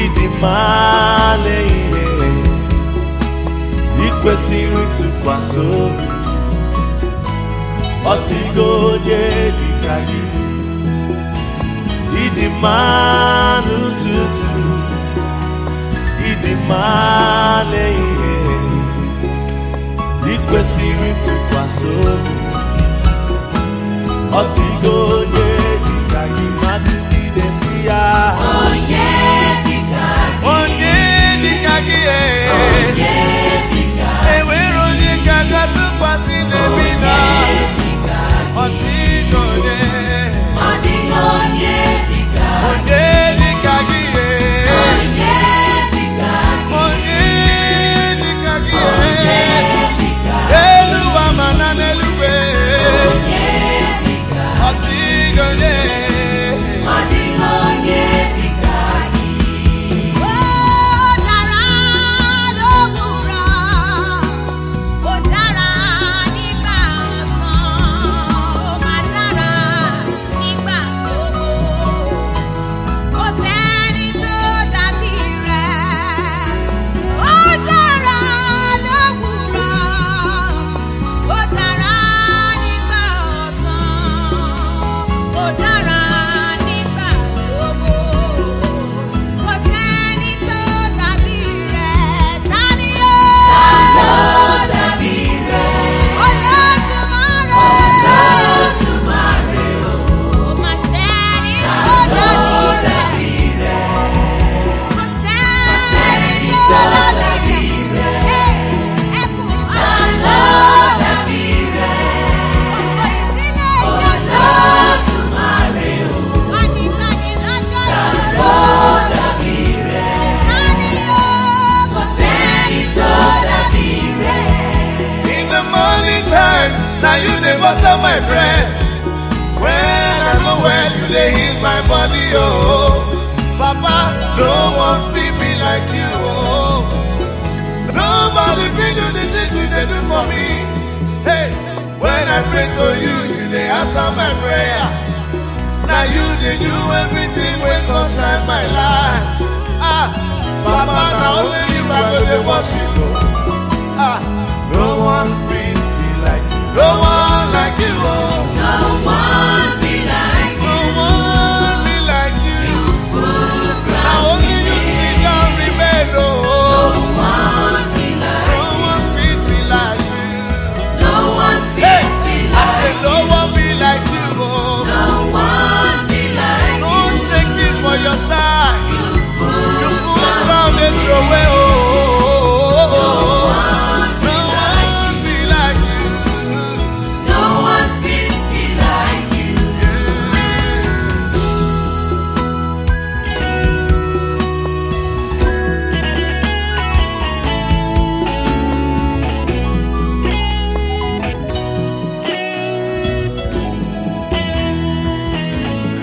ịdị mma lee ihe ị kwesịrị ntụkwasị obi ọ dịgo onye dị ka gị ịdị mma n'ụtụtụ ịdị mma lee ihe ị kwesịrị ntụkwasị obi ọ dịgo onye dị ka gị mmadụ niile si ya Onye dịka gị, onye dị ka gị ee. onye dịka enwere onye ka ga-atụkwasị n'ebi na ọ dịghị onye ọ dịghị onye dịka onye dị ka gị ee. onye dịka gị, onye dị ka gị onye ee. dịka elu ụwa ma na n'eluigwe onye dịka ọ dịghị onye ọ dịghị onye dịka gị. Ó dára lówùúrọ̀, ó dára nígbà ọ̀sán, ó máa dára nígbà gbogbo. Kò sẹ́ni tó dàbí rẹ̀. Ó dára lówùúrọ̀, ó dára nígbà ọ̀sán, ó dára nígbà gbogbo. Kò sẹ́ni tó dàbí rẹ̀. Ta ni ó? Ló dàbí rẹ̀, Olódùmarè. Olódùmarè o, Kò mà sẹ́ni tó ló dàbí rẹ̀. dàbí rẹ̀, Kò sẹ́ni sẹ́ni tó tó dàbí dàbí rẹ̀. rẹ̀. Ẹkùn ló dàbí rẹ̀, ọ̀pọ̀ ìdílé Olódùmarè o, Kánìkánì lọ́jọ́ ló ìṣòro. dàbí rẹ̀, Ta ni ó? kò sẹ́ni tó dàbí rẹ̀. In the morning time, now you dey butter my bread. When I go well, you dey heal my body, oh. Papa, no one fit me like you, oh. Nobody fit do the things you dey do for me. Hey, when I pray to you, you dey answer my prayer. Now you dey do everything wey concern my life. Ah, Papa, na only you I go dey worship, oh. Ah, no one